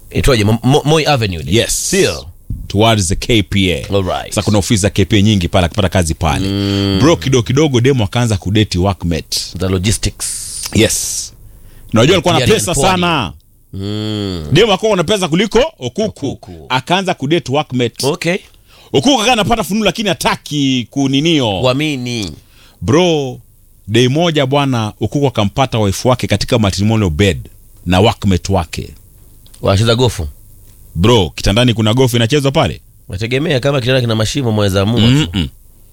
itwaje Mo- Mo- Moi Avenue ile? yes Sio? towards the KPA Alright. sasa kuna ofisi za KPA nyingi pale akipata kazi pale bro kidogo kidogo demo akaanza kudeti workmate The logistics. yes na unajua alikuwa na Pia ni pesa mpwani. sana Mm. demo akawa na pesa kuliko okuku, Okuku. akaanza kudate workmate Okay. okuku akawa anapata fununu lakini hataki kuninio Wamini. bro dei moja bwana ukuku akampata wife wake katika matrimonial bed na workmate wake Wanacheza gofu. bro kitandani kuna gofu inachezwa pale Nategemea kama kitanda kina mashimo mweza amua. tu. Mm-mm.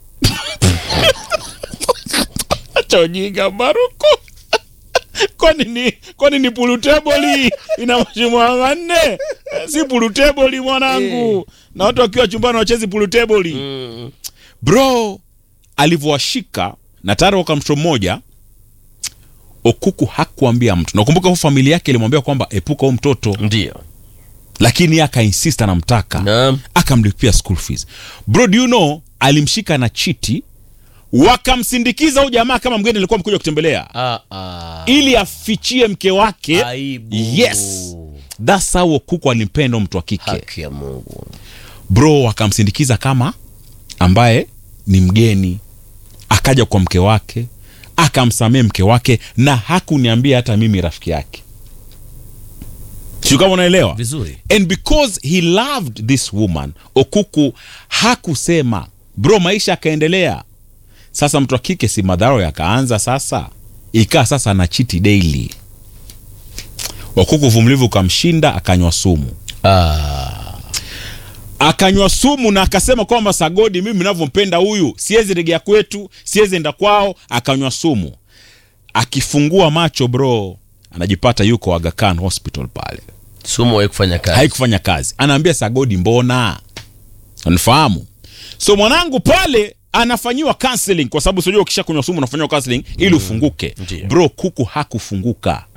acha ujinga baruku kwani ni kwani ni puluteboli ina mashimo manne si puluteboli mwanangu na watu wakiwa chumbani wachezi puluteboli Mm. bro alivyowashika na tayari waka mtoto mmoja okuku hakuambia mtu nakumbuka hu familia yake ilimwambia kwamba epuka huu mtoto Ndio. lakini yeye akainsist anamtaka Naam. akamlipia school fees bro do you know alimshika na chiti wakamsindikiza huyu jamaa kama mgeni alikuwa mkuja kutembelea Ah, ah. ili afichie mke wake Aibu. yes thats how okuku alimpenda huyu mtu wa kike Haki ya Mungu. bro akamsindikiza kama ambaye ni mgeni akaja kwa mke wake akamsamee mke wake na hakuniambia hata mimi rafiki yake sio kama unaelewa Vizuri. and because he loved this woman okuku hakusema bro maisha akaendelea sasa mtu wa kike si madharo yakaanza sasa ikaa sasa na chiti daily okuku uvumilivu ukamshinda akanywa sumu Ah. akanywa sumu na akasema kwamba sagodi mimi navyompenda huyu siwezi regea kwetu siwezi enda kwao akanywa sumu akifungua macho bro anajipata yuko Aga Khan hospital pale Sumu wahi kufanya kazi. haikufanya kazi anaambia sagodi mbona unifahamu so mwanangu pale anafanyiwa counseling kwa sababu sijua ukisha kunywa sumu unafanyiwa counseling ili ufunguke Ndiyo. bro kuku hakufunguka